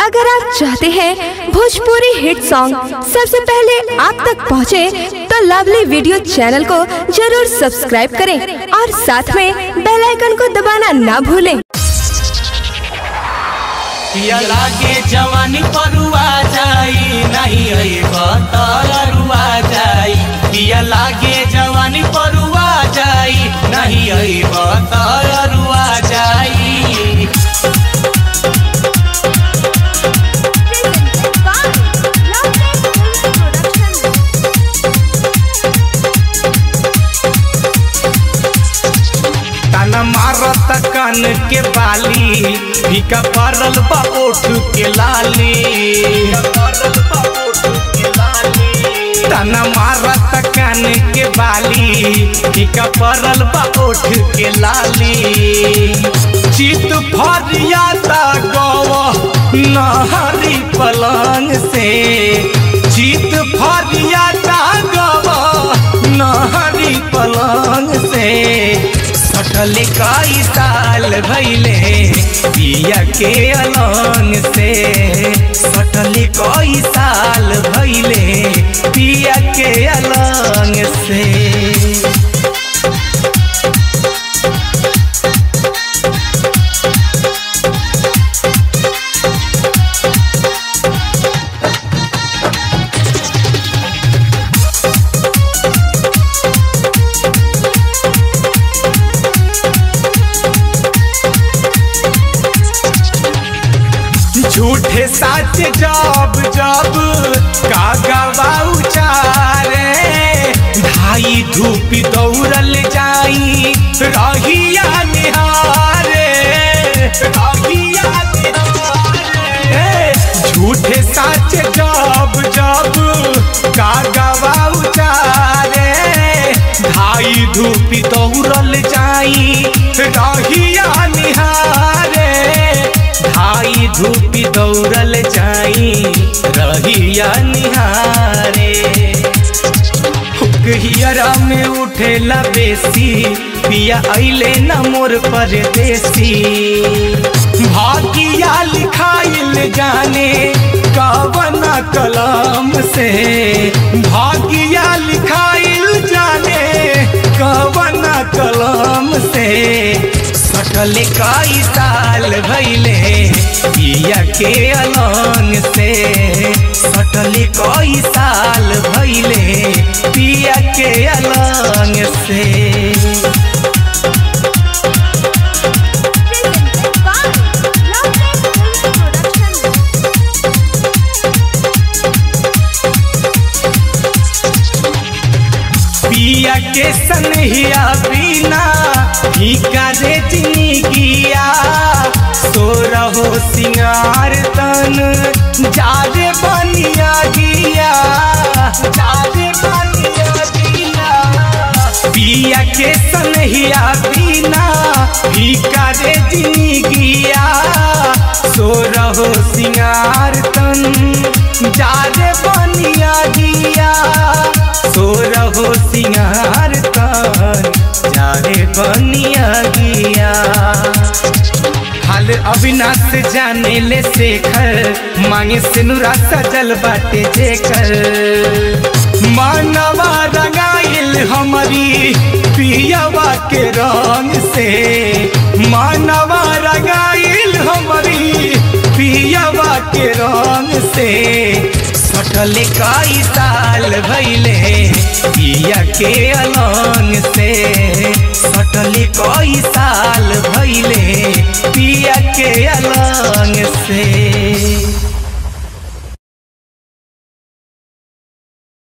अगर आप चाहते हैं भोजपुरी हिट सॉन्ग सबसे पहले आप तक पहुंचे, तो लवली वीडियो चैनल को जरूर सब्सक्राइब करें और साथ में बेल आइकन को दबाना ना भूलें पिया लागे जवानी परुआ जाई नहीं अइब त अरुआ जाई पिया लागे जवानी परुआ जाई नहीं अइब त अरुआ जाई ताना मारत कान के बाली फीका पड़ल बा ओठ के लाली ताना मारत कान के बाली फीका पड़ल बा ओठ के लाली चित फरियाता गव नहरी पलंग से चित फरियाता गव नहरी पलंग से सटल कई साल भैले पिया के अलंग से सटल कई साल भैले पिया के अलंग से झूठे साच जब जब कागवा उचारे ढाई धूप दौड़ल जाई रहिया निहारे रहिया निहारे झूठे साच जब जब कागवा उचारे ढाई धूप दौड़ल जाई रहिया निहारे ढाई धूपी दौड़ल जाई रहिया निहारे हियरा में उठेला बेसी पिया अइले न मोर परदेसी भागिया लिखाइल जाने कवना कलम से भागिया लिखाइल जाने कवना कलम से सटल कई साल भैले पिया के अलंग से सटल कई साल भैले पिया के अलंग से पिया के सनहिया बिना फीका रे जिंदगिया सो रहो सिंगार तन जारे बनिया गिया जारे बनिया गिया पिया के सनहिया बिना फीका रे जिंदगिया सो रहो सिंगार तन जारे बनिया गिया सो रहो सिंगार तन जारे बनिया गिया हाल अविनाश जाने ले शेखर मांगे सिनुरा सजल बाटे जेकर मानवा रंगाइल हमारी पियावा के रंग से मानवा रंगाइल हमारी पियावा के रंग से सटल कई साल भैले पिया के अलंग से सटल कई साल भैले पिया के अलंग से